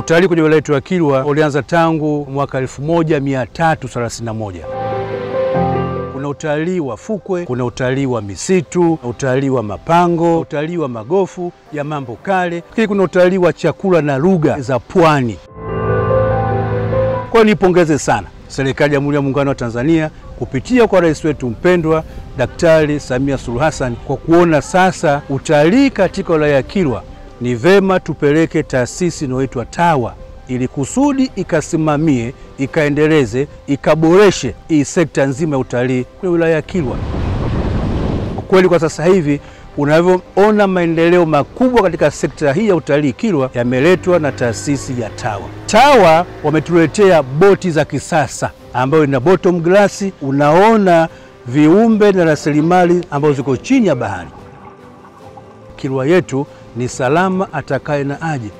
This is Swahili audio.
Utalii kwenye wilaya yetu ya Kilwa ulianza tangu mwaka 1331. Kuna utalii wa fukwe, kuna utalii wa misitu, utalii wa mapango, utalii wa magofu ya mambo kale, lakini kuna utalii wa chakula na lugha za pwani. Kwa hiyo nipongeze sana serikali ya Jamhuri ya Muungano wa Tanzania kupitia kwa rais wetu mpendwa Daktari Samia Suluhu Hassan kwa kuona sasa utalii katika wilaya ya Kilwa ni vema tupeleke taasisi inayoitwa TAWA ili kusudi ikasimamie, ikaendeleze, ikaboreshe hii sekta nzima ya utalii kwenye wilaya ya Kilwa. Kwa kweli kwa sasa hivi unavyoona maendeleo makubwa katika sekta hii ya utalii Kilwa yameletwa na taasisi ya TAWA. TAWA wametuletea boti za kisasa ambayo ina bottom glass, unaona viumbe na rasilimali ambazo ziko chini ya bahari. Kilwa yetu ni salama atakaye na aje.